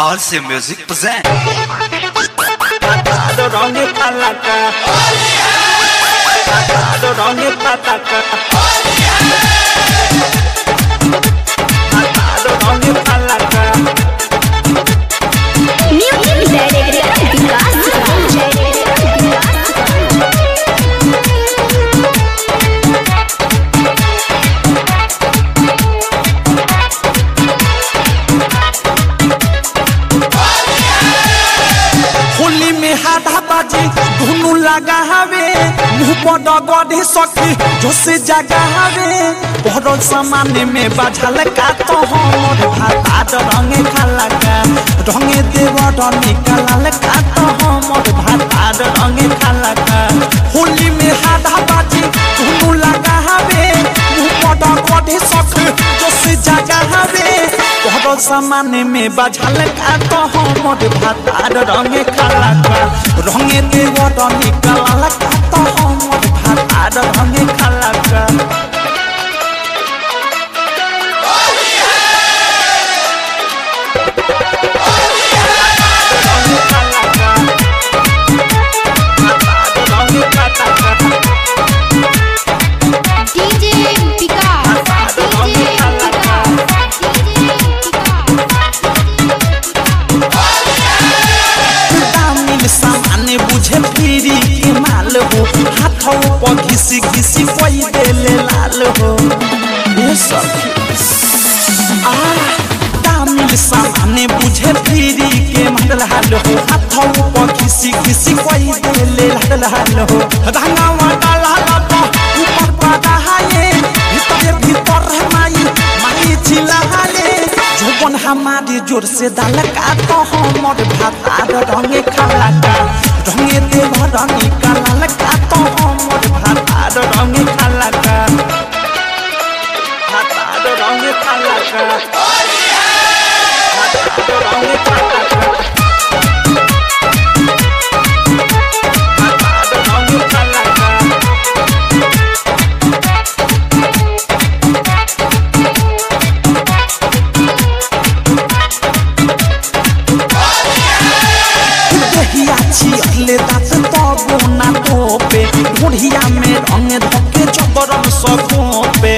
RC Music present. Patado rongi palaka Patado rongi pataka Patado rongi palaka Music Director Vikas Holi में हाथा बाजी धुनु लगा हवे मुंह पर गढ़े सखी जोसे जगा हवे बड़ो सामान्य में बाझल का तो हमर भाता रंगे खाला का रंगे देव निकलल का तो हमर भाता रंगे खाला का होली में हाथा बाजी धुनु लगा हवे मुंह पर गढ़े सखी जोसे जगा हवे बड़ो सामान्य में बाझल का तो हमर भाता रंगे खाला का रंगे देव निकलल का तो हमर भाता रंगे खाला का रंगे खाला का भाता रंगे खाला का DJ Vikas DJ दामिल सामान्य बुझे फिरी के माल हो हाथों पर घिसी घिसी कोई देले लाल हो ये सब आ दामिल सामान्य बुझे फिरी के माल हाल हो हाथों पर घिसी घिसी कोई देले लाल हाल हो रंगा वाला लाल तो ऊपर पादा हाये भीतर भीतर माई माई चिल्ला हाले जोबन हमारे जोर से दाल का तो हमर भाता रंगे खाला का रंगे देव रंगे काला का तो हमर भाता रंगे खाला का भाता रंगे खाला का भाता रंगे खाला का भाता रंगे खाला का देहिया छियले दात तबो ना तोपे बुढ़िया में रंग धके चबरम सकोपे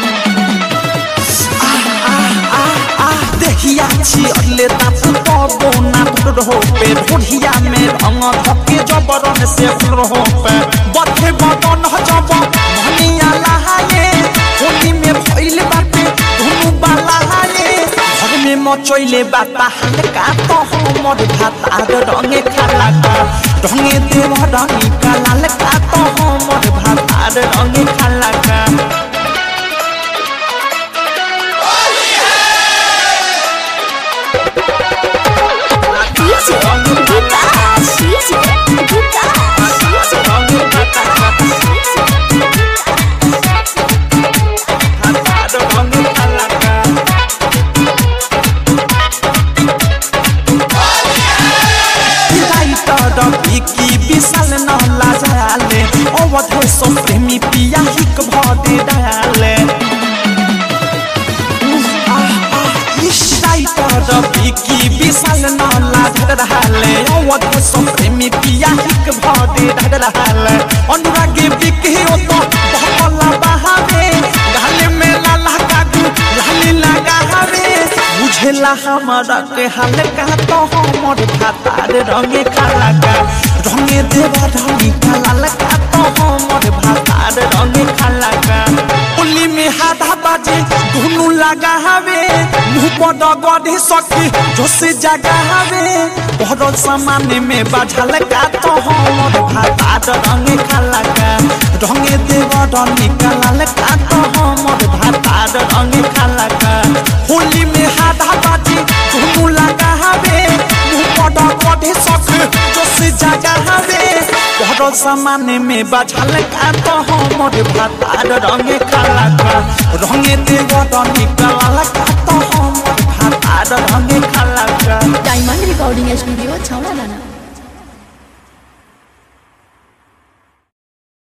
देहिया छियले दात तबो ना तोपे बुढ़िया में रंग धके जबरम से होपे बथे बदन जब मनिया लहाए होली में भइल बाटे धुनु बालाहाए घर में मचैले बाता हल्का तो हमर भाता रंगे खाला का रंगे देव रंगी काला का तो हमर भाता रंगे खाला का DJ Vikas DJ Vikas रंगे भाता भाता रंगे खाला का रवि की विशाल न लाजाले अवध सो प्रेमी पिया हिक भदे डाले रवि की विशाल न लाजाले अवध सो प्रेमी पिया हिक भदे डाले अनुरागे बिके ओ तो भला बहावे गाले में लाला कागू लाली लगा हवे बुझेला हमारा के हाल का तो हमर भाता रंगे काला का रंगे देव रंगी काला का तो हमर भाता रंगे काला का उली में हाथा बाजे धुनु लगा हवे मुंह पर गढ़े सखी जोसे जगा हवे बड़ो सामान्य में बाझल का तो हमर भाता रंगे काला का रंगे देव रंगी काला का तो हमर भाता रंगे काला का होली में हाथा बाजी धुनु लगा हवे मुंह पर गढ़े सखी जोसे जगा हवे बड़ो सामान्य में बाझल का तो हमर भाता रंगे काला का रंगे देव रंगी काला का तो हमर भाता रंगे काला का डायमंड रिकॉर्डिंग स्टूडियो छौड़ा दाना